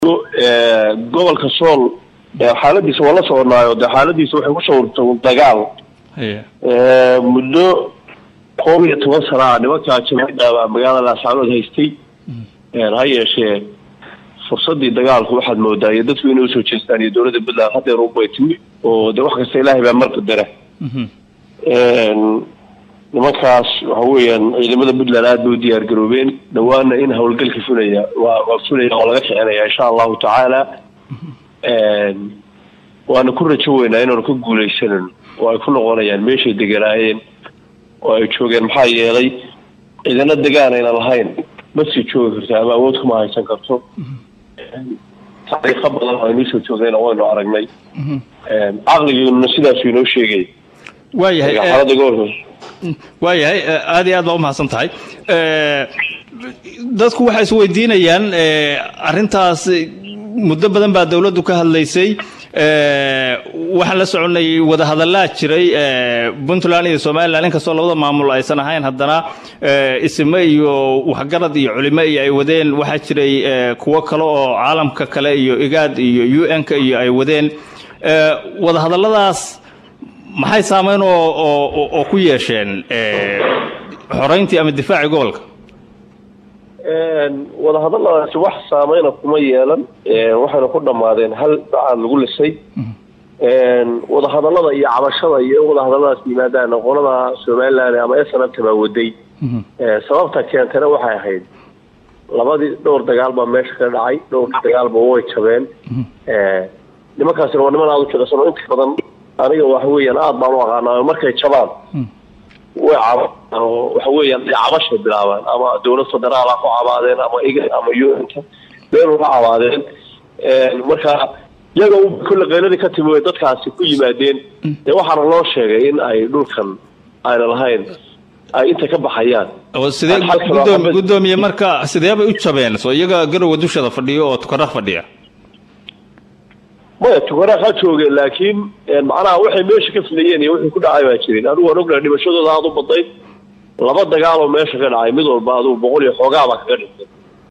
gobolka sool xaaladiisa waa la soconaayo de xaaladiisa waxay ku sawirta dagaal muddo koob iyo toban sana a nimankaa jamaacadda magaalada laascaanood haystay ha yeeshee fursadii dagaalku waxaad moodaa iyo dadku inay usoo jeestaan iyo dowladda puntland hadeer ubay timi oo de wax kasta ilaahay baa marka dara nimankaas waxa weeyaan ciidamada puntland aada bay u diyaar garoobeen dhawaana in howlgalka fulaya waa waa fulaya oo laga kicinaya insha allahu tacaala waana ku rajo weynaa inaanu ka guuleysanan oo ay ku noqonayaan meeshay deganaayeen oo ay joogeen maxaa yeelay ciidana degaan ayna lahayn ma sii joogi karto ama awood kuma haysan karto taariikho badan oo aynuu soo joogayna waynu aragnay caqligiinuna sidaasuu inoo sheegay waayahay xaalada gobolka waayahay aada iyo aad baa umahadsan tahay dadku waxay isweydiinayaan arrintaas muddo badan baa dowladdu ka hadlaysay waxaan la soconay wadahadallaa jiray puntland iyo somalilan inkastoo labada maamul aysan ahayn haddana isime iyo waxgarad iyo culimo iyo ay wadeen waxaa jiray kuwo kale oo caalamka kale iyo igaad iyo u n-ka iyo ay wadeen wadahadalladaas maxay saameyn oo oo oo ku yeesheen xoreyntii ama difaacii gobolka wadahadalladaasi wax saameyna kuma yeelan waxayna ku dhammaadeen hal bacaad lagu lisay wadahadallada iyo cabashada iyo in wadahadalladaas yimaadaan qolada somaliland ama snabta baa waday sababta keentana waxay ahayd labadii dhowr dagaal baa meesha ka dhacay dhowr dagaalba way jabeen nimankaasina waa niman aada u jilicsan oo inta badan aniga waxa weeyaan aada baan u aqaanaa markay jabaan way cabaan oo waxa weeyaan ay cabashay bilaabaan ama dowlad federaal ha ku cabaadeen ama iga ama un-ta been uga cabaadeen marka iyaga kulle qayladii ka timi way dadkaasi ku yimaadeen dee waxaana loo sheegay in ay dhulkan ayna lahayn ay inta ka baxayaan sidee gudoomiye marka sidee bay u jabeen soo iyaga garowa dushada fadhiyo oo tukara fadhiya maya tukaraaq ha joogeen laakiin macnaha waxay meesha ka filayeen iyo wixii ku dhacay baa jirin anigu waan ognahay dhimashadooda aada u badnayd laba dagaal oo meesha ka dhacay mid walba adugu boqol iyo xoogaabaa kaga dhintay